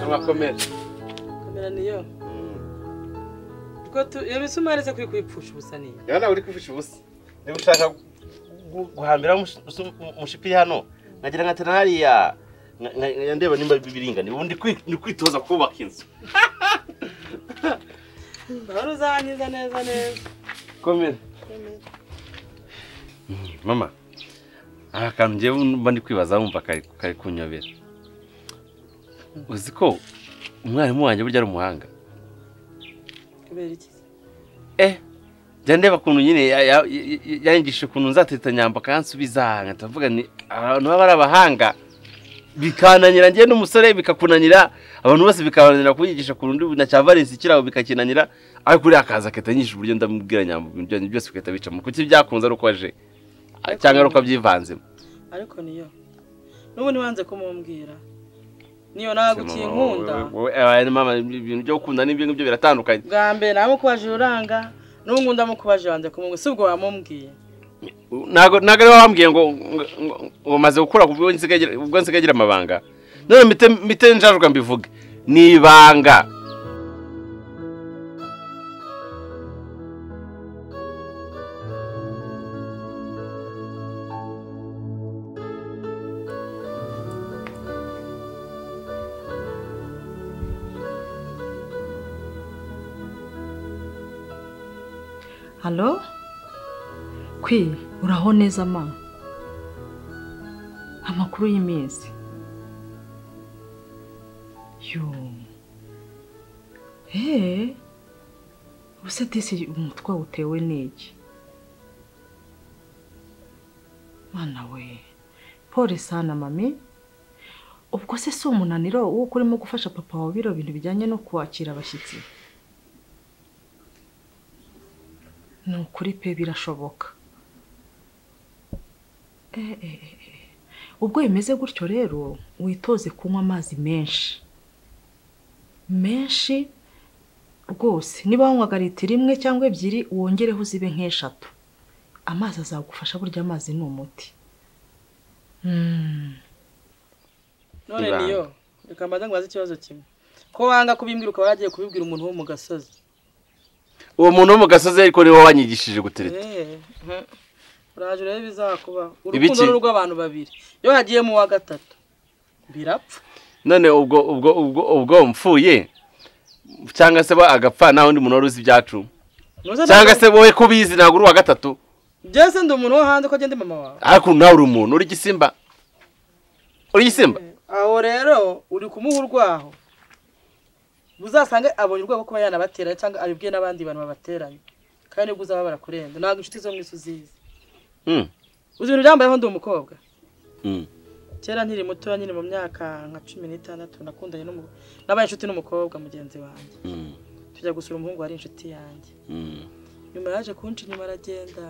amakomera kamera niyo iyo misumari se kuri kuyipfusha ubusa niyo rero nawe uri kwifusha ubusa niba ushaka gu- guhambira umushipiri hano nkagira nka tena hariya nka- nka- ndeba nimba biringani ubu ndi kwi- ndi kwitoza kubaka inzu ndabona uzankiza neza neza komera mama aha kantu ngewe mba ndi kwibaza wumva kari kari kunyobera uzi ko umwarimu wanjye burya ari umuhanga kubera iki eh jya ndeba ukuntu nyine ya- ya- ya- yanyigisha ukuntu nzateta nyamba akansubiza nkahita mvuga ni abantu baba ari abahanga bikananira njye n'umusore bikakunanira abantu bose bikabananira kunyigisha ku rundi na cya valensi kirabo bikakinanira ariko uriya akaza akahita anyisha uburyo ndamubwira nyamba ibintu byanyu byose bigahita bicamo kuki byakunze ari uko aje cyangwa ari uko abyivanzemo ariko niyo n'ubundi wanze kumumbwira niyo ntabwo ukinkunda Wowe- wowe- mama ibintu byo gukunda n'ibyo ngibyo biratandukanye bwa mbere namukubaje ururanga n'ubu ngubu ndamukubaje wanze kumumbwira si ubwo wamubwiye ntabwo ntabwo ariwe wambwiye ngo ngo- ngo- ngo maze gukura ku bwo nsigaye agira- ubwo nsigaye agira amabanga none mite mite njajuka mbivuge ni ibanga halo kwi uraho neza ma amakuru y'iminsi yo eee ubuse disi umutwe utewe n'iki mwana we pole sana mami ubwo se si umunaniro w'uko urimo gufasha papa wawe biro bintu bijyanye no kwakira abashyitsi ni ukuri pe birashoboka Eh, eh, eh, eh. ubwo bimeze gutyo rero witoze kunywa amazi menshi menshi rwose niba wanywaga litiro imwe cyangwa ebyiri wongereho zibe nk'eshatu amazi azagufasha burya amazi ni umuti Mm. none Ibanga. niyo reka mbanza ngubaze ikibazo kimwe ko wanga kubimbwira ukaba waragiye kubibwira umuntu wo mu gasozi uwo muntu wo mu gasozi ariko niwe wanyigishije gutereta Eh, eh. uraje urebe ibizakubaho Ibiki? urukundo ni urw'abantu babiri iyo hagiye mu wa gatatu birapfa none ubwo ubwo ubwo ubwo mfuye cyangwa se ba- agapfa nta wundi muntu wari uzi ibyacu Nuza cyangwa ndakubaza- se wowe ko ubizi ntabwo uri uwa gatatu byose ndi umuntu wo hanze ko agenda mama wawe ariko nawe uri umuntu uri igisimba uri igisimba aho rero uri kumuha urwaho uzasange abonye urwego kuba yanabatera cyangwa abibwiye n'abandi bantu babateranye kandi nibwo uzababara kurenza ntabwo inshuti zo mu isi uzizi Mm, uzi ibintu byambayeho ndi umukobwa mm. kera nkiri mutoya nyine mu myaka nka cumi n'itandatu nakundanye n'umu- nabaye inshuti n'umukobwa mugenzi wanjye Mm, tujya gusura umuhungu wari inshuti yanjye mm. nyuma yaje kunca inyuma aragenda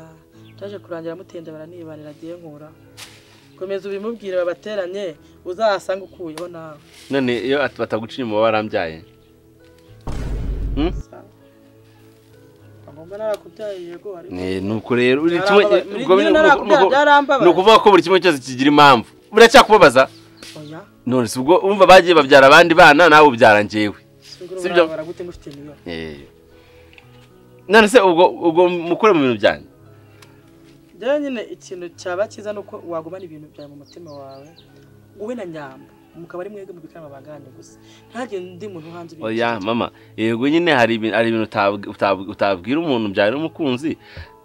yaje kurangira amutenda baranibanira agiye nkura komeza ubimubwire babateranye uzahasange ukuyeho nawe none iyo at- bataguca inyuma barambyaye Mm? agomba narakubyaye yego ariko Eh, nuko rero uri kimwe Byarambabaje. eh, ubwo Nyine ni- narakubyaye, nuko- nuko- byarambabaje. ni ukuvuga ko buri kimwe cyose kigira impamvu buracyakubabaza oya none si ubwo umva bagiye babyara abandi bana nawe ubyara njyewe sibyo Sibyo. urabara gute ngufite niyo Eh. none se ubwo ubwo mukure mu bintu byanyu rero nyine ikintu cyaba cyiza ni uko wagumana ibintu byawe mu mutima wawe wowe na nyamba mukaba ari mwebwe mubikana amabanga yanyu gusa ntihagire undi muntu hanze ubinjira. oya mama yego nyine hari ibintu hari ibintu utabw- utabw- utabwira umuntu byari umukunzi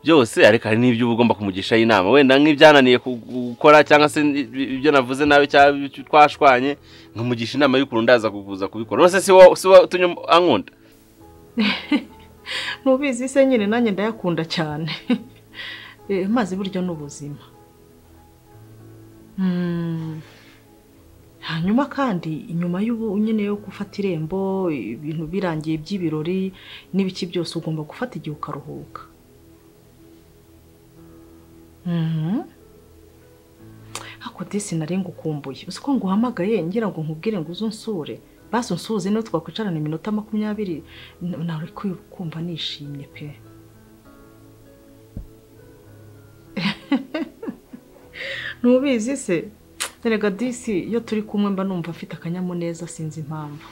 byose ariko hari n'ibyo uba ugomba kumugishaho inama wenda nk'ibyananiye ku- gukora cyangwa se ibyo navuze nawe cyangwa ibyo twashwanye nkamugisha inama y'ukuntu ndaza kuza kubikora rwose si wowe si wowe utumye ankunda ntubizi se nyine nanjye ndayakunda cyane Eh, amazi burya ni ubuzima Mm. hanyuma kandi inyuma y'ubu nyine yo gufata irembo ibintu birangiye by'ibirori n'ibiki byose ugomba gufata igihe ukaruhuka Mhm. ariko disi nari ngukumbuye uzi ko nguhamagaye ngira ngo nkubwire ngo uze unsure basi unsuhuze niyo twakwicarana iminota makumyabiri N- nawe uri kumva nishimye pe ntubizi se erega disi iyo turi kumwe mba numva afite akanyamuneza sinzi impamvu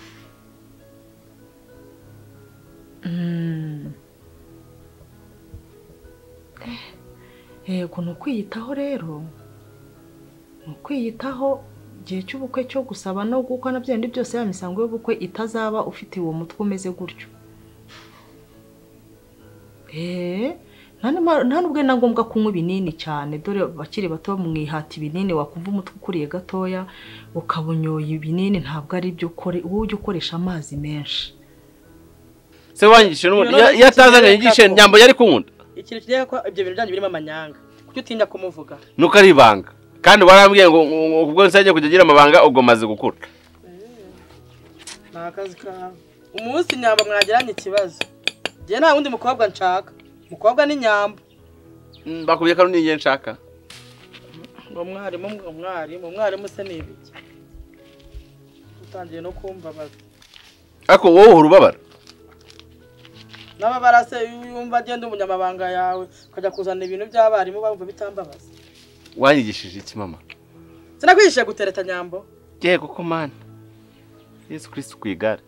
yego ni ukwiyitaho rero ni ukwiyitaho igihe cy'ubukwe cyo gusaba no gukwa na bya bindi byose ya misango y'ubukwe itazaba ufite uwo mutwe umeze gutyo eee nta n'ubwo na ngombwa kunywa ibinini cyane dore bakiri bato mwihata ibinini wakumva umutwe ukuriye gatoya ukaba unyoye ibinini ntabwo ari byo ukore uba ujya ukoresha amazi menshi se wanyigishe n'ubundi Iyo iyo atazanye nabyo yigishe kikakubona. nyambo yari kunkunda ikintu kigira ko ibyo bintu byanyu birimo amanyanga kuki utinya kumuvuga nuko ari ibanga kandi warambwiye ngo ngo- ngo ubwo nse agiye kujya agira amabanga ubwo maze gukura ni akazi kawe umunsi nyamba mwagiranye ikibazo njye nta wundi mukobwa nshaka umukobwa ni nyamba Mm, bakubwiye ko ari n'igihe nshaka ngo mwarimu ngo mwarimu umwarimu se ni ibiki utangiye no kumbabaza ariko wowe uhora ubabara n'ababara se iyo yumva agenda umunyamabanga yawe ukajya kuzana ibintu by'abarimu bumva bitambabaza wanyigishije iki mama sinakwigishije gutereta nyambo yego ko mani yesu kirisitu ku igare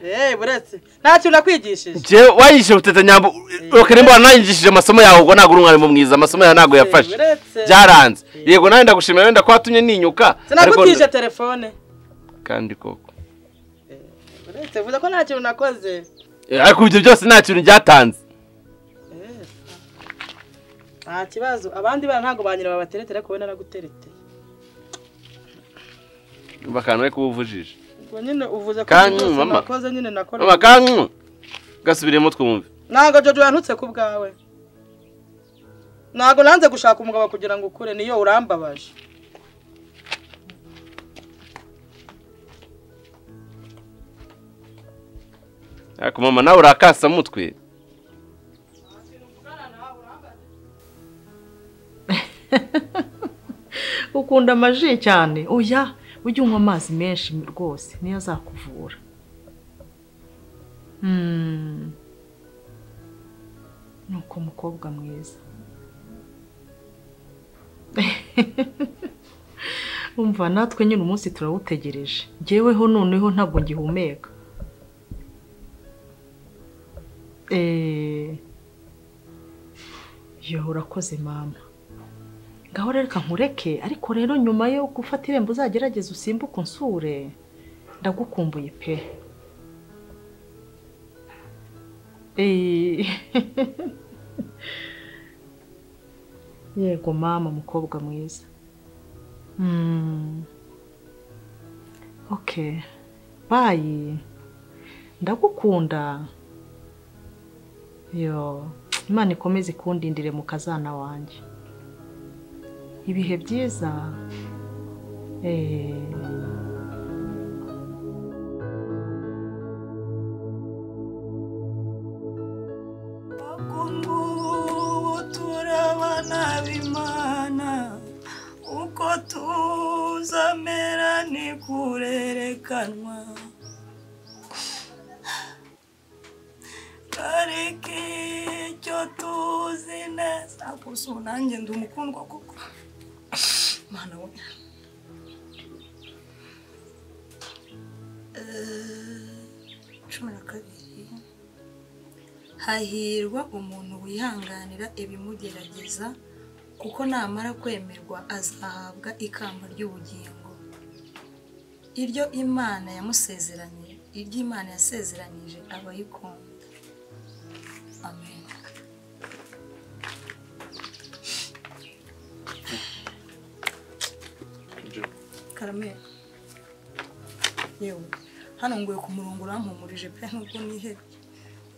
eee buretse nta kintu nakwigishije njyewe wanyigishije guteta nyambo reka mbona nanyigishije amasomo yawe ubwo ntabwo uri umwarimu mwiza amasomo yawe ntabwo yafashe Eh, buretse byaranze yego nawe ndagushimira wenda ko watumye ninyuka ariko- sinagutije telefone kandi koko buretse vuze ko nta kintu nakoze Eh, ariko ibyo byose nta kintu byatanze Eh, nta kibazo abandi bana ntabwo banyira babateretera kubona naraguterete umva akantu we kubuvujije ubwo nyine uvuze ko Kandi byose mama. nakoze nyine nakora mama kanku gasubiremo twumve ntabwo jojo yantutse ku bwawe ntabwo nanze gushaka umugabo kugira ngo ukure niyo urambabaje ariko mama nawe urakasa mutwe ukunda amaji cyane oya ujye unywa amazi menshi rwose niyo azakuvura Hmm. nuko mukobwa mwiza umva natwe nyine umunsi turawutegereje ngeweho noneho ntabwo ngihumeka Eh, yo urakoze mama ngaho rero reka nkureke ariko rero nyuma yo gufata irembo uzagerageza usimbuke unsure ndagukumbuye pe Eh. yego mama mukobwa mwiza Mm. okay bayi ndagukunda yo imana ikomeze ikundindire mu kazana wanjye ibihe byiza eh ubu turabana b'imana uko tuzamera ni kurerekanwa ariko icyo tuzi neza gusa ubu nanjye ndi umukundwa kuko mana we Eh, cumi na kabiri hahirwa umuntu wihanganira ibimugerageza kuko namara kwemerwa azahabwa ikamba ry'ubugingo iryo imana yamusezeranye iryo imana yasezeranyije abayikunda amen karamera yewe hano nguye ku murongo urampumurije pe nubwo nihebye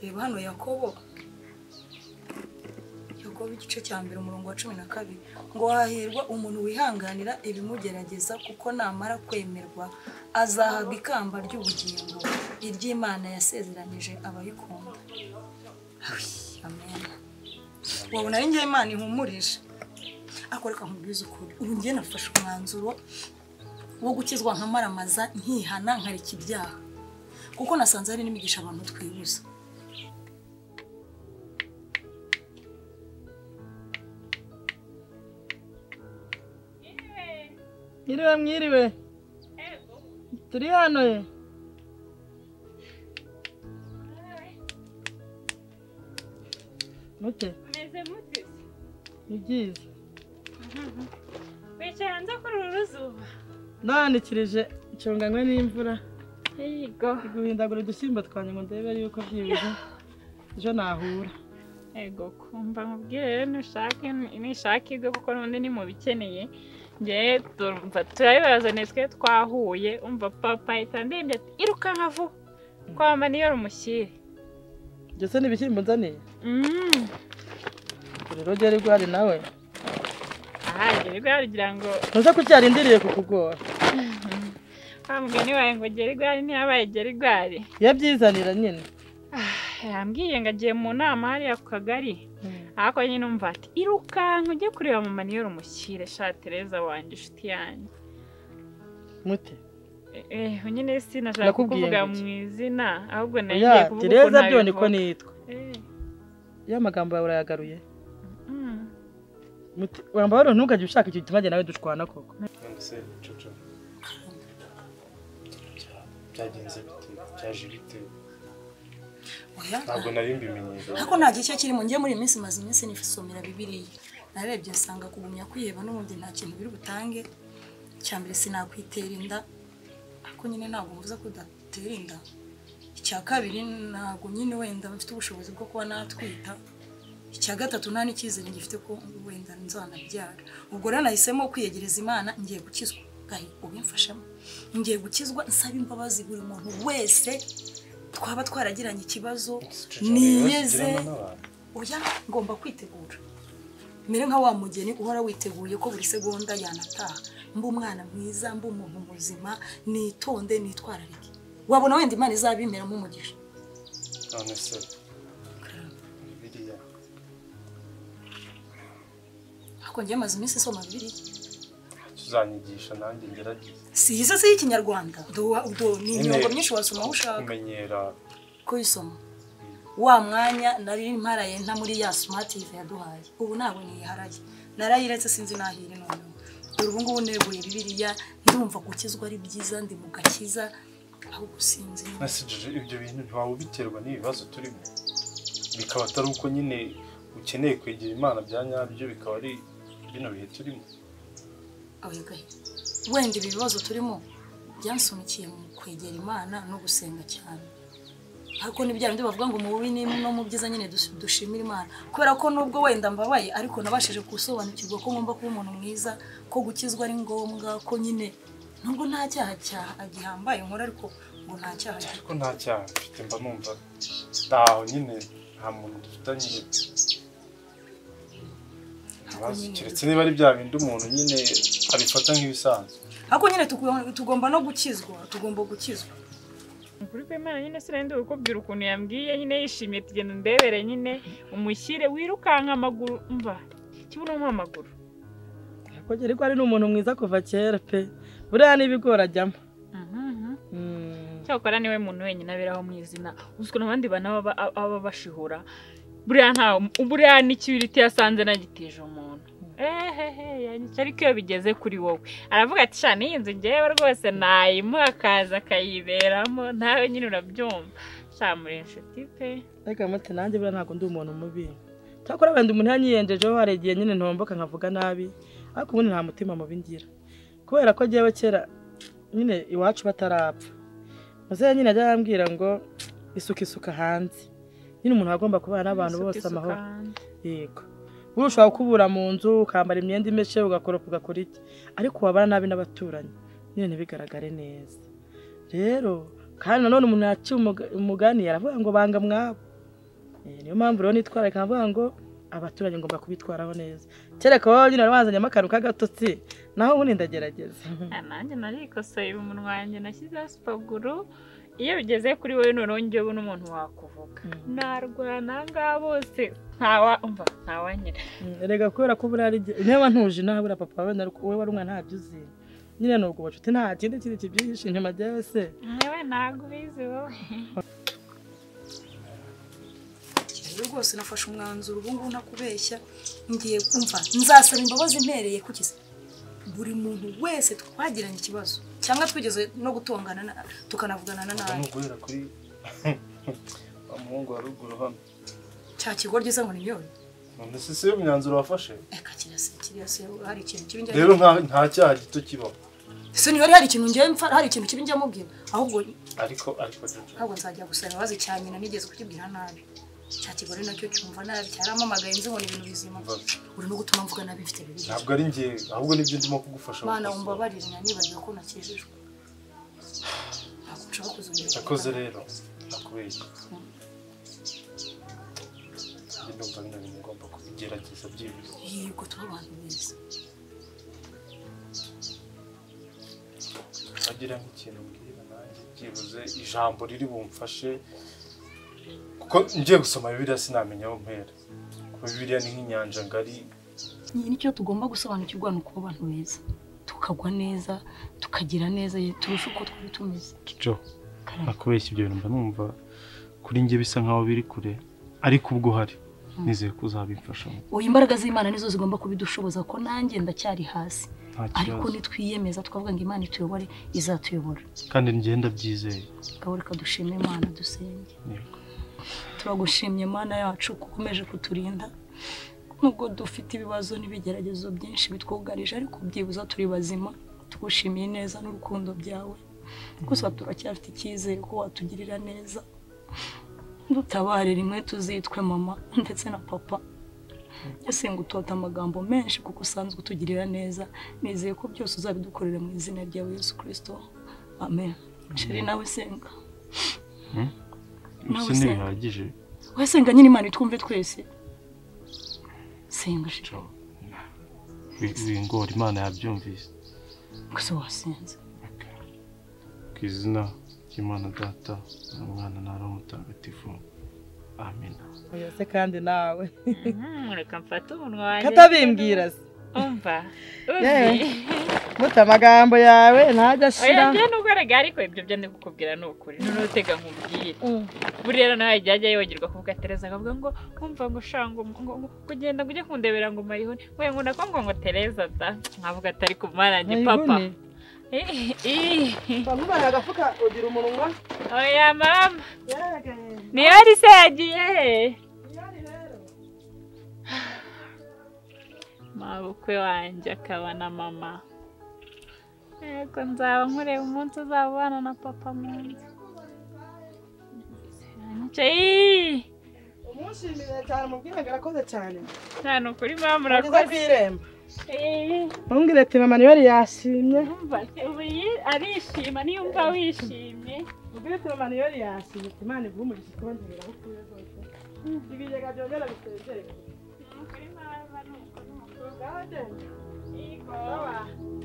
reba hano yakobo yakobo igice cya mbere umurongo wa cumi na kabiri ngo hahirwa umuntu wihanganira ibimugerageza kuko namara kwemerwa azahabwa ikamba ry'ubugingo iry'imana yasezeranyije abayikunda Awi, amen wabona ari njye imana ihumurije ariko reka nkubwize ukuri ubu njye nafashe umwanzuro wo gukizwa nkamaramaza nkihana nkareka ibyaha kuko nasanze hari n'imigisha abantu twibuza mwiriwe mwiriwe turi hano ye mute meze mute se ni byiza wicaye hanze kuri uru ruzuba nanikirije icunganywe n'imvura yego guhindagura udusimba twanjye ngo ndebe yuko byibuze ejo nahura yego kumva nkubwire nushake nishake ibyo kuko n'undi ni mu bikeneye ngewe turumva turabibazaniye twe twahuye umva papa ahita ndembye ati iruka nka vuba kwama niyo rumushyire ndetse n'ibishyimbo nzaniye Mm. rero ugere rwari nawe aha gererwa yarugira ngo ntuze kucyarindiriye kukugora wa mugani wawe ngo gere igare ntiyabaye gere igare yabyizanira nyine yambwiye ngo agiye mu nama hariya ku kagari ariko nyine umva ati irukanka ujye kureba mama niyo rumushyire sha Tereza wanjye inshuti yanjye mute Eh, eh nyine sinashaka Nakubwiye kuvuga ngo iki? mu izina ahubwo oya nagiye kuvuga tereza ukuntu byo niko abivuga. nitwa Eh, iyo amagambo yawe urayagaruye mm. Mute, wamba rero ntugajye ushaka icyo gituma njye nawe dushwana koko mbese cucu bya- byagenze bite byaje bite oya ntabwo nari mbimenye ariko nta gice kirimo njye muri iyi minsi maze iminsi nifasomera bibiriya narebye nsanga kugumya kwiheba n'ubundi nta kintu biri butange icya mbere sinakwitera inda ariko nyine ntabwo mvuze ko udatera inda icya kabiri ntabwo nyine wenda mfite ubushobozi bwo kuba natwita icya gatatu nta n'icyizere ngifite ko wenda nzanabyara ubwo rero nahisemo kwiyegereza imana ngiye gukizwa gahe ubimfashemo ngiye gukizwa nsaba imbabazi buri muntu wese twaba twaragiranye ikibazo niyeze oya ngomba kwitegura mbere nka wa mugeni uhora witeguye ko buri segonda yanataha mba umwana mwiza mba umuntu muzima nitonde nitwararike wabona wenda imana izabimeramo umugisha none se biriya ariko njye maze iminsi isoma bibiliya tuzanyigisha nanjye ngerageze si izo si y'ikinyarwanda Do- do- ni imyuga myinshi wasoma aho ushaka kumenyera kuyisoma wa mwanya nari mparaye nta muri ya sumative yaduhaye ubu ntabwo niyiharaye narayiretse sinzi n'aho iri noneho dore ubu ngubu neguye bibiriya ndumva gukizwa ari byiza ndi mu gakiza ahubwo sinzi nasigeje ibyo bintu ntiwaba ubiterwa n'ibibazo turimo bikaba atari uko nyine ukeneye kwegera imana bya nyabyo bikaba ari bino bihe turimo abagaye wenda ibi bibazo turimo byansunikiye mu kwegera imana no gusenga cyane ariko ni bya bindi bavuga ngo mu bibi ni- no mu byiza nyine dus- dushimira imana kubera ko nubwo wenda mbabaye ariko nabashije gusobanukirwa ko ngomba kuba umuntu mwiza ko gukizwa ari ngombwa ko nyine nubwo nta cyaha cyaha gihambaye nkora ariko ngo nta cyaha gi- ariko nta cyaha mfite mba numva ntaho nyine nta muntu dufitanye ibibazo keretse niba ari bya bindi umuntu nyine abifata nk'ibisanzwe ariko nyine tugu- tugomba no gukizwa tugomba gukizwa ukuri kw'imana nyine sinari kubwira ukuntu yambwiye nyine yishimiye tugenda ndebere nyine umushyire wirukanka amaguru mva kibuno amaguru kugera ko ari n'umuntu mwiza kuva kera pe buriya n'ibigori ajyamo Mm. cyakora niwe muntu wenyine aberaho mu izina uzwi n'abandi bantu baba- baba bashihura buriya nta buriya n'ikibiriti yasanze nagitije umuntu ehehe yanyica ariko iyo bigeze kuri wowe aravuga ati shana iyi nzu ngewe rwose nayimuha akaza akayiberamo nawe nyine urabyumva shamura inshuti pe Ariko mute nanjye buriya ntabwo ndi umuntu mubi cyakora wenda umuntu yanyiyenjejeho hari igihe nyine ntomboka nkavuga nabi ariko ubundi nta mutima mubi ngira kubera ko njyewe kera nyine iwacu batarapfa muzehe nyine ajya yambwira ngo isuka isuka hanze nyine umuntu aba agomba kubana n'abantu bose amahoro yego wowe ushobora kubura mu nzu ukambara imyenda imeshe ugakoropa ugakora iki ariko wabana nabi n'abaturanyi nyine ntibigaragare neza rero kandi nanone umuntu yaciye umuga- umugani yaravuga ngo banga mwabo Eh, niyo mpamvu rero nitwararika nkavuga ngo abaturanyi ngomba kubitwaraho neza kereka wowe nyine wari wazanyemo akantu k'agatotsi naho ubundi ndagerageza Ah, nanjye narikosoye umunwa wanjye nashyizeho sipaguru iyo bigeze kuri wowe noneho njyewe n'umuntu wakuvuga Mm. narwana ngaha bose ntawa umva ntawanyira Mm, erega kubera ko buriya ari igihe niba ntuje nawe buriya papa wenda ariko wowe wari umwana ntabyo uzi nyine ni ubwo bucuti nta kindi kintu kibyihishe inyuma ryawe se nyewe ntabwo ubizi wowe rero rwose nafashe umwanzuro ubu ngubu ntakubeshya ngiye kumva nzasaba imbabazi mpereye ku kizi buri muntu wese twagiranye ikibazo cyangwa twigeze no gutongana na- tukanavugana na nabi ni uguhera kuri wa muhungu wa ruguru hano cya kigoryi se ngo ni yo none se si yo myanzuro wafashe reka kirasa kiriya se hari ikintu kibi njya rero nta nta cyaha gito kibaho se niba hari ikintu njya mfa hari ikintu kibi njya mubwira ahubwo ariko ariko Jojo, ahubwo nzajya gusaba imbabazi cya nyina nigeze kukibwira nabi cya kigore nacyo cyumva nabi cyaramamagaye nzi nkora ibintu bizima mbabazi. urimo gutuma mvuga nabi mfite bibiri ntabwo ari njye ahubwo nibyo ndimo kugufasha mana gukosora. umbabarire nanibagiwe ko nakijijwe ntabwo nshobora kuzongera yakoze kubikora. rero nakubeshye njye ndumva bino bintu ngomba kubigerageza byibuze yego tuba abantu beza bagira nk'ikintu mbwira nanjye byibuze ijambo riri bumfashe kuko ngiye gusoma bibiliya sinamenya aho mpera kuko bibiliya ni nk'inyanja ngari Ni nicyo tugomba gusobanukirwa ni ukuba abantu beza tukagwa neza tukagira neza turusha uko twari tumeze jo Karame. nakubeshya ibyo bintu mba numva kuri njye bisa nkaho biri kure ariko ubwo uhari nizeye ko uzabimfasha ubu imbaraga z'imana nizo zigomba kubidushoboza ko nanjye ndacyari hasi nta ariko kibazo nitwiyemeza twavuga ngo imana ituyobore izatuyobora kandi ngenda byizeye gaburika dushime imana dusenge Yego. turagushimye mana yacu ko ukomeje kuturinda nubwo dufite ibibazo n'ibigeragezo byinshi bitwugarije ariko byibuze turi bazima tugushimiye neza n'urukundo byawe gusa turacyafite icyizere ko watugirira neza dutabare rimwe tuzitwe mama ndetse na papa ese ngo utote amagambo menshi kuko usanzwe utugirira neza nizeye ko byose uzabidukorera mu izina rya Yesu kirisito amen sheri nawe senga Nawe ibyo usenga. ntibihagije wasenga nyine imana itwumve twese senga sheri Jo. Bi- bingora imana yabyumvise gusa wasenze ku izina ry'imana data umwana na roho mutagatifu amina Oya se kandi nawe Mhm, reka mfate umunwa wanjye katabimbwira se umva Yewe. uzi muta amagambo yawe ntajya ashira oya njye nubwo erega ariko ibyo byo ndikukubwira ni ukuri noneho utega nkubwire buriya nawe ajya ajya yibagirwa kuvuga Tereza akavuga ngo nkumva ngo sha ngo ngo- ngo kugenda ngo ujye kundebera ngo mayihoni we ngo nakwo ngo ngo Tereza da nkavuga atari ku marange papa Eh, eh, eh. bamubaye agafuka ugira umunwa oya mama niyo ari se yagiye he mabukwe wanjye akaba na mama yego nzaba nkureba umunsi uzabana na papa munsi Nicyayi! umushimire cyane umubwire ngo arakoze cyane nta ni ukuri mama ageze ku urakoze irembo Eh, umbwire ati mama niyo yari yashimye urumva se ubu yi- arishima niyumva wishimye umbwire ati mama niyo yari yashimye ati imana iguhe umugisha ikongera aho utuye rwose ibigega byongera bisezere Ni ukuri mama ni ukuri mama. ubwawe Yego.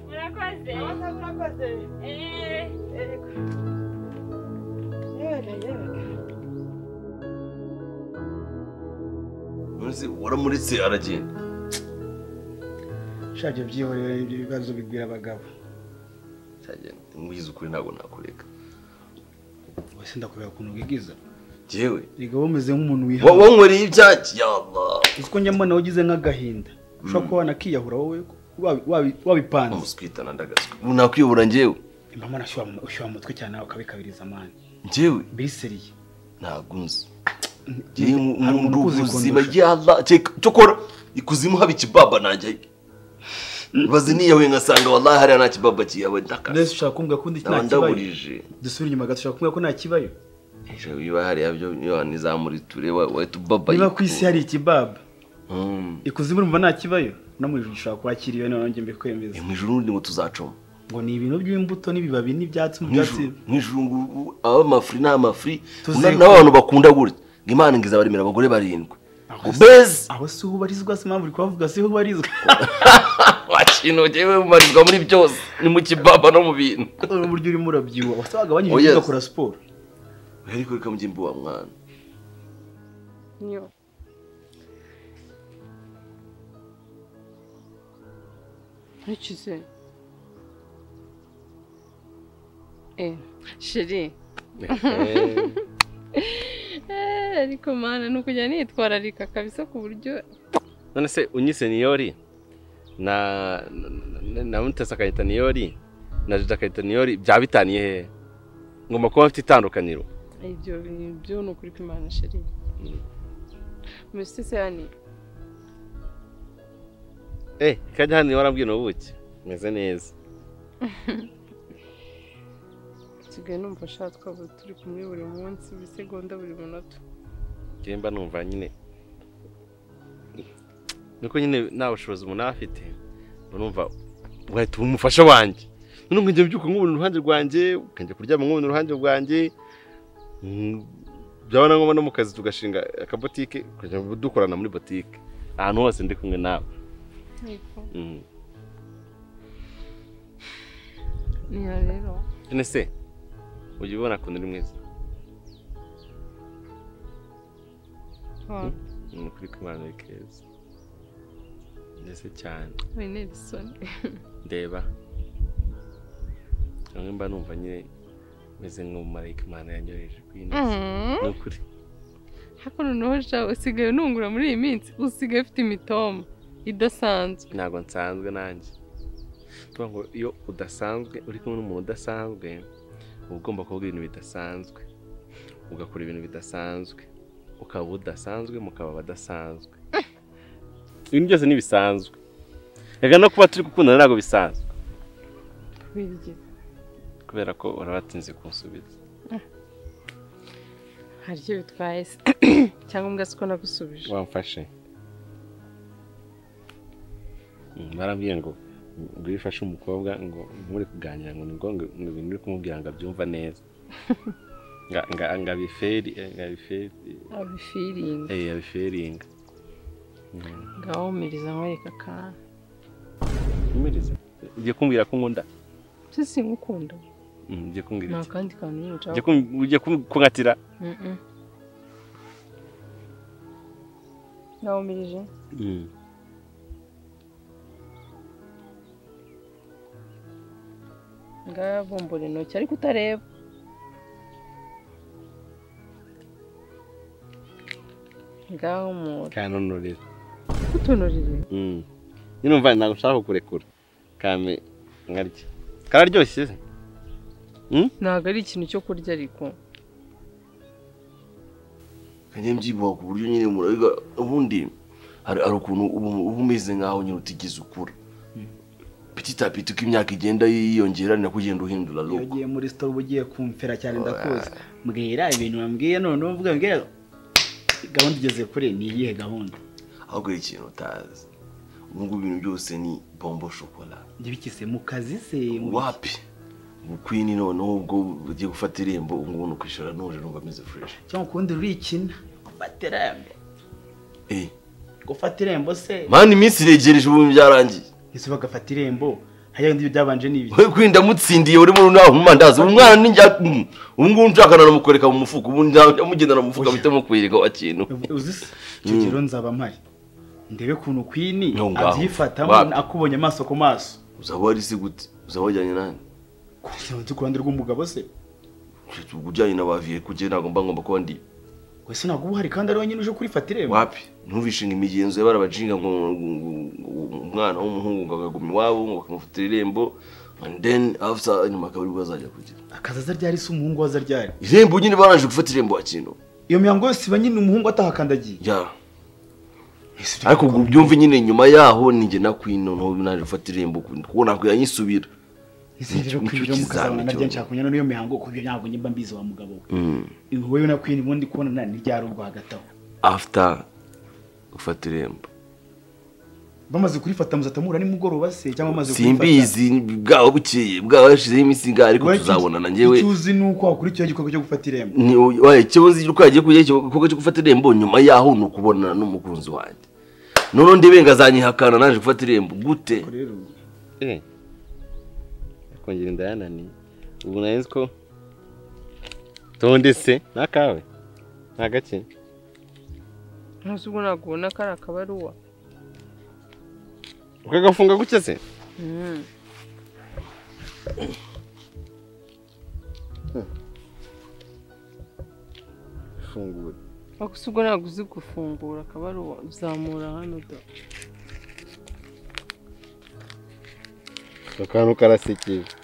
urakoze urakoze urakoze Eh. yego yego yego Uzi waramuritse aragenda shabyo byihorera ibyo bibazo bigwira abagabo cyagenda nkwize ukuri ntabwo nakureka wese ndakubera ukuntu wigiza jewe erega wowe umeze nk'umuntu wa- wihaye wankoreye ibyacu ya Allah uzi ko njya mbona ugize nk'agahinda ushobora kuba wanakiyahura wowe wabi- wabi- wabipanze amuswitana ndagazwe ubu nakwiyobora njyewe mba mbona ushyuha mu- ushyuha mu mutwe cyane nawe ukabikabiriza amani njyewe biseriye ntabwo nzi Hari njyewe umuntu nkunda ukuzi ubuzima kundusha. ya Allah Ceka, cyokora ikuzimu haba ikibaba najyayo bazi niyahuye nkasanga wallahi hariya nta kibaba kiyawe mbese ndakazi ushaka kumbwira ko ndi- nta kibayo naba ndaburije dusubira inyuma gato ushaka kumbwira ko nta kibayo ejo biba hariya byo nizamuriture wahita ubaba niba ku isi hari ikibaba Mm. ikuzimu urumva nta kibayo no mu ijuru ushobora kuhakira iyo nawe njye mbikwemeza mu ijuru ubundi ngo tuzacoma ngo ni ibintu by'imbuto n'ibibabi n'ibyatsi mu Mu byatsi ijuru- mu ijuru ngo ubu- aba amafuri ni amafuri Tuziko- na- n'abantu bakunda gutya ngo imana ngiza baremera abagore barindwi Aho ngo se- beze aho si ho ubarizwa si impamvu uri kuhavuga si ho ubarizwa wakintu ngewe ubarizwa muri byose ni mu kibaba no mu bintu Uri uburyo urimo urabyibuha wasa wagabanyije Oh, yes. ibyo ugakora siporo ariko reka mugimbi wa mwana niyo ntukize eh sheri Eh, ariko mana ni ukujya nitwararika kabisa ku buryo none se unyise niyori na na- na mutesi akayita niyori na jiji akayita niyori byaba bitaniye hehe ngomba kuba mfite itandukaniro ibyo bintu byo ni ukuri kw'imana sheri mbese se yani eh kajya hano warambwira ubuki meze neza nsigaye numva ashaka twaba turi kumwe buri munsi buri segonda buri munota njyewe mba numva nyine nuko nyine nta bushobozi umuntu aba afite mba numva wahita uba umufasha wanjye noneho ngo njye mbyuka nk'ubona uruhande rwanjye ukajya kuryama nk'ubona uruhande rwanjye Mm, byaba na ngombwa no mu kazi tugashinga akabotike tukajya dukorana muri botike ahantu hose ndi kumwe nawe yego Mm. niyo rero none se ujya ubona ukuntu uri mwiza wa- ni ukuri kw'imana ni keza mbese cyane we Nelson ndeba bamwe mba numva nyine meze nk'umumarayika imana yanyoheje kuri iyi nsi Mhm. ni ukuri hako noneho sha usigaye unungura muri iyi minsi usigaye ufite imitoma idasanzwe ntabwo nsanzwe nanjye tuvuga ngo iyo udasanzwe uri kumwe n'umuntu udasanzwe uba ugomba kuvuga ibintu bidasanzwe ugakora ibintu bidasanzwe ukaba udasanzwe mukaba abadasanzwe ibintu byose ni bisanzwe reka no kuba turi gukundana ntabwo bisanzwe birya kubera ko urabatinze kunsubiza hari icyo bitwaye se cyangwa mbwa siko nagusubije wamfashe Mm, barambwiye ngo ngo iyo ufashe umukobwa ngo muri kuganira ngo ni ngombwa ngo ibintu uri kumubwira ngo abyumva neza Nga- nga- ngo abiferi eh, ngo abiferi abifiriye eh, abiferinga ngawumiriza nkwereka akantu umirize ugiye kumbwira ko nkunda se sinkukunda Mm, ugiye kumbwira nta iki kandi kantu nyine ushaka Ugiye kum- ugiye kum- kunkatira Mhm. ngawumirije Mm. ngavumbura intoki ariko utareba ngahumura kanonurira utunurire Mm. nyine umva ntabwo nshaka kukurekura kame nkarya kararyoshye se? ntabwo ari ikintu cyo kurya ariko kanye mbyibuha ku buryo nyine murabiga ubundi hari hari ukuntu uba uba umeze nkaho nyine utigeze ukura petit à petit uko imyaka igenda yiyongera ni nako ugenda uhindura iyo look ugiye muri sitopu ugiye kumfera cyane ndakuzi mbwira ibintu wambwiye none uvuga mbwira gahunda igeze kure ni iyihe gahunda ahubwo hari ikintu utazi ubu ngubu ibintu byose ni bombo shokora njye bikise mu kazi se mu wapi mu kwini noneho ubwo ugiye gufata irembo ubu ngubu ni ukwishyura nuje numva ameze fureshi cyangwa ukundi rurikina gufata irembo eee gufata irembo se mani iminsi iregereje ubu byarangiye ese bagafata irembo hariya bindi byabanje ni ibiki wowe kwinda mutsindiye uri muri nawe mumandazi ubu mwana ni njya mm, ubu ngubu nshaka nanamukoreka mu mufuka ubu nyamugendana mu mufuka mpita mukwirika wa kintu uzi se icyo gihe rero nzaba mpari ndebe ukuntu kwini No, ngaho. abyifatamo Wapi? akubonye amaso ku maso uzaba wari se gute uzaba wajyanye nani kugira ngo ku ruhande rw'umugabo se ubwo ujyanye na baviye kugira ntabwo mba ngomba kuba ndi wese ntabwo uba uhari kandi ari wenyine uje kurifata irembo wapi ntubishinga imigenzo y'abarabacinga ngo ngo- ngo- ngo umwana w'umuhungu ngo agaguma iwabo ngo bakamufatira irembo and then after nyuma akaba aribwo azajya kugira akazi aza ryari se umuhungu waza ryari irembo nyine barangije gufata irembo wa kintu iyo mihango yose iba nyine umuhungu atahakandagiye ya ariko ubwo byumve nyine nyuma yaho ninjye nakwino noneho naje gufata irembo kuko nakwira nyisubira ese rero Nicyo kwinjira mu kazi kizaba abantu cyo. naryo nshaka kunyura n'iyo mihango kubyo ntabwo nyimba mbizi wa mugabo we Mm. Ibi wowe na kwini ubundi kubonana ni ryari ubwo hagati aho after gufata irembo bamaze kurifata muzatamura nimugoroba se cyangwa bamaze simbizi bwaba bukeye bwaba hashizeho iminsi ingahe ariko Wowe tuzabonana icyo- njyewe icyo uzi ni uko wakora icyo gikorwa cyo gufata irembo Ni- wayo ikibazo cy'uko yagiye kujya icyo gikorwa cyo gufata irembo nyuma yaho ni ukubonana n'umukunzi wanjye noneho ndebe ngo azanyihakana naje gufata irembo gute Ubwo rero Eh. Akongera inda yananiye. Ubu narinzi ko tonde se n'akawe. Nta gake. ntuzi ubwo ntabwo ubona ko ari akabaruwa Ukagafunga gutya se? Mhm. Fungura. ariko si ubwo ntabwo uzi gufungura akabaruwa uzamura hano da Akantu karasekeje.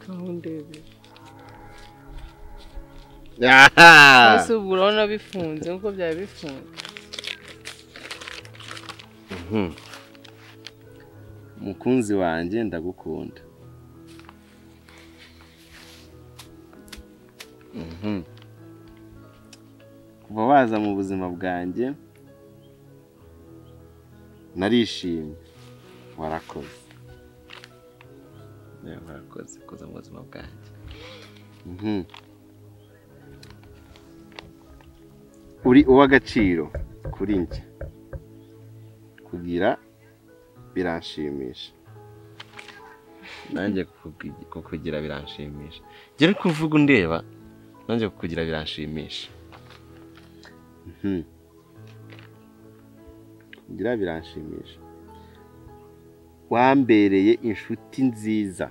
aho ndebera aha gusa ubu urabona bifunze nk'uko byaba bifunze Mhm. mukunzi wanjye ndagukunda Mhm. kuva waza mu buzima bwanjye narishimye warakoze Yewe, warakoze koza mu buzima bwanjye Mhm. uri uw'agaciro kuri njye kugira biranshimisha nanjye kukugi- kukugira biranshimisha njye uri kuvuga undeba nanjye kukugira biranshimisha Mhm. kugira biranshimisha wambereye inshuti nziza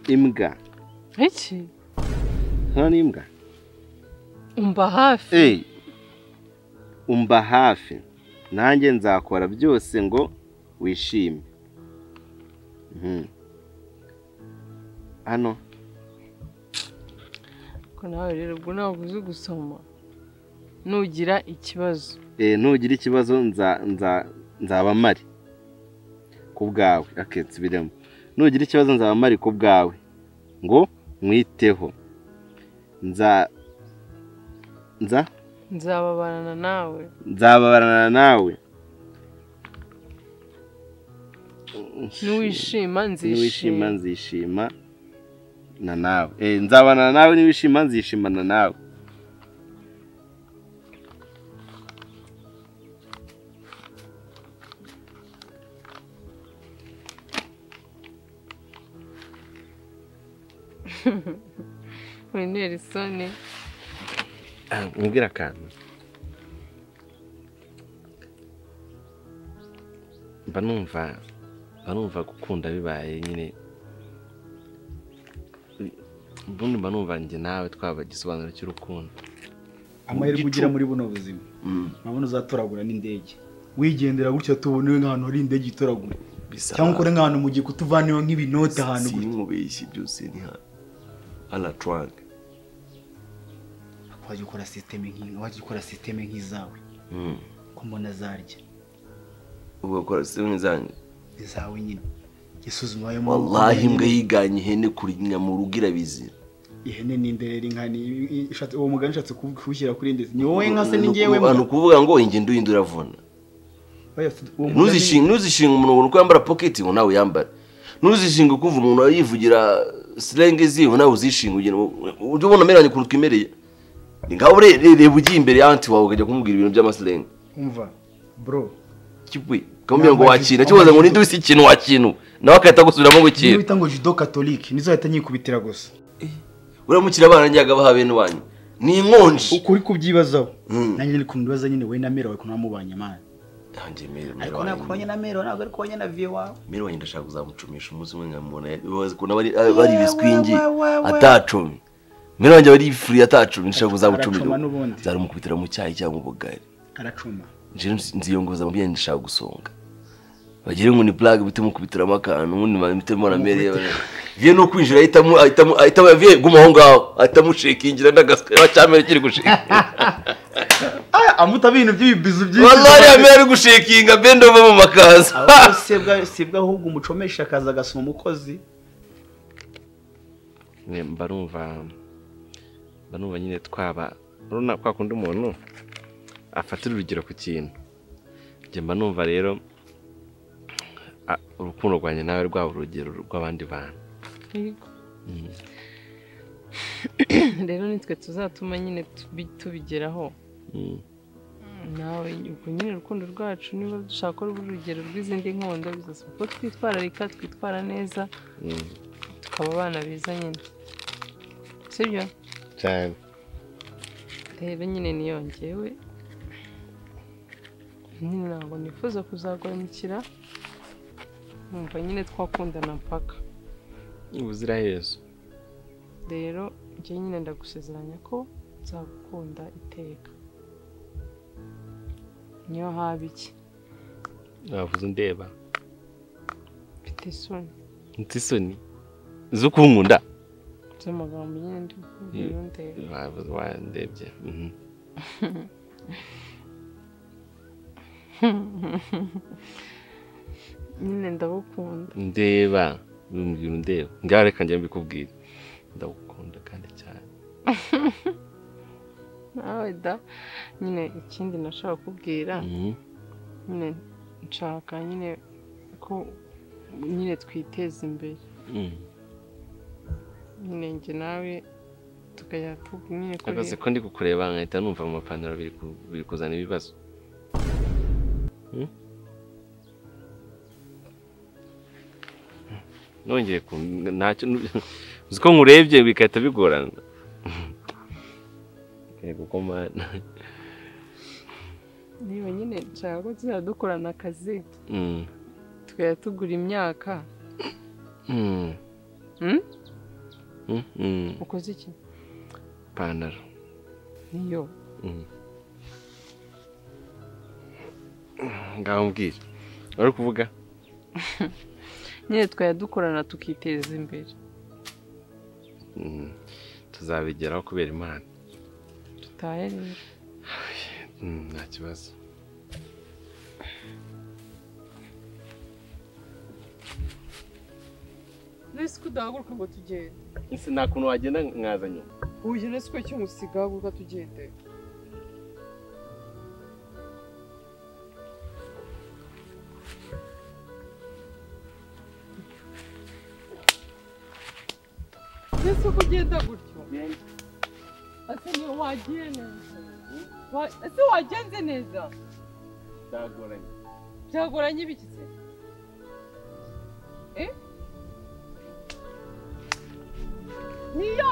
imbwa iki hano ni imbwa umva hafi Ey, umba hafi nanjye nzakora byose ngo wishime Mhm. hano ko nawe rero ubwo ntabwo uzi gusoma nugira ikibazo eh, nugira ikibazo nza- nza- nzaba mpari ku bwawe aketse birimo nugira ikibazo nzaba mpari ku bwawe ngo mwiteho nza nza nzababarana nawe nzababarana nawe n'uwishima niwishima nzishima nzishima na nawe Eh, nzabana nawe niwishima nzishimana nawe uri nerisoni mubwira akantu mba numva mba numva gukunda bibaye nyine ubundi mba numva njye nawe twaba igisobanuro cy'urukundo amahirwe ugira muri buno buzima mpamvu uzatoragura n'indege wigendera gutya tubone nk'ahantu hari indege itoragura bisa cyangwa ukore nk'ahantu mu gihe kutuvaneho nk'ibinote ahantu gutya simubeshye byose ni hano anatwange wajya ukora sisiteme nk'iyi wajya ukora sisiteme nk'izawe ko mbona zarya ugakora sisiteme zanjye izawe nyine isuzuma ayo wallahi imbwa yiganye ihene kuri nyina mu rugo irabizi ihene ni imbere inka ni ishatse uwo mugani ushatse kuw- kuwushyira kuri ndetse ni wowe nka se ni njyewe mbwa. ni ukuvuga ngo ingendo yindi uravuna Oya, uwo mugani- ntuzishinge ntuzishinge umuntu ubona uko yambara poketi ngo nawe yambare ntuzishinge kumva umuntu yivugira silenge ziwe nawe uzishinge ugira ujye ubona ameranye ukuntu twimereye ni ngaho ure- re- reba ugiye imbere y'abantu wawe ukajya kumubwira ibintu by'amasilenge umva bro kibwe ukamubwira ngo wakina kibaza ngo ninde wese ikintu wakinu nawe agahita agusubiramo ngo niyo kira bita ngo judo katolike nizo ahita nyikubitira gusa uramukira abana njyaga baha bene wanyu ni inkonji ukuri kubyibazaho Mm. nanjye uri kumbibaza nyine wowe na mera wawe ukuntu wamubanye amana Nanjye mere- mere ariko wanjye- nakubonye na mera ntabwo ari kubonye na viye wawe mere wanjye ndashaka kuzamucumisha umunsi umwe nkamubona bazi ukuntu aba ari- aba ari ibiswingi atacumi mere wanjye aba ari ifuri atacumi ndashaka kuzamucumira Aracuma n'ubundi. nzarumukubitira mu cyayi cyangwa mu bugari aracuma njyewe nziyongoza mu byanjye ndashaka gusonga bagire ngo ni plague bite mukubitiramo akantu ubundi mbitemo na mere viye no kwinjira ahitamo ahitamo ahitamo viye guma aho ngaho ahitamo shekingira n'agaswa cyamere kiri gushekinga amuta ibintu by'ibibizu wallahi amere ari gushekinga bende ova mu makaza ahubwo sibwa sibwa ahubwo umucomesha akaza agasoma umukozi Nyine mba numva mba numva nyine twaba urabona kwa kundi umuntu afatira urugero ku kintu njye mba numva rero a- urukundo rwanjye nawe rwaba urugero rw'abandi bantu Yego. rero nitwe tuzatuma nyine tubi- tubigeraho Mm. nawe ubwo nyine urukundo rwacu niba dushaka ko ruba urugero rw'izindi nkondo bizasaba ko twitwararika twitwara neza Mm. tukaba abana beza nyine sibyo cyane rero nyine niyongewe nyine ntabwo nifuza kuzagwanyikira numva nyine twakundana mpaka ubuziraherezo rero njye nyine ndagusezeranya ko nzagukunda iteka niyo haba iki wavuze undeba mfite isoni mfite isoni zo kunkunda z'amagambo nyine ndi ndeba Wa- wandebye mhm. nyine ndagukunda ndeba umbwira undeba ngaho reka njye mbikubwire ndagukunda kandi cyane nawe da nyine ikindi nashaka kubwira Mhm. nyine nshaka nyine ko nyine twiteza imbere Mhm. nyine njye nawe tukajya tu- nyine kuri akazi ko ndi kukureba nkahita numva mu mapantaro biri ku- biri kuzana ibibazo Hmm? nongeye ku ntacyo uzi ko nkurebye bigahita bigorana yego ko mana niba nyine nshaka ko tuzajya dukorana akazi Mm. tukajya tugura imyaka Mm. Hmm? Mm, mm. ukoze iki ipantaro niyo Mm. ngaho mbwira wari kuvuga nyine twajya dukorana tukiteza imbere Mm. tuzabigeraho kubera imana dutahe rero Mm, nta kibazo nese ko udahaguruka ngo tugende ese nta kuntu wagenda nkaza nyuma uyu nese ko cy'umusiga haguruka tugende nese ko ugenda gutyo ese ni wagiye neza Wa- ese wagenze neza byagoranye byagoranye ibiki se eh niyo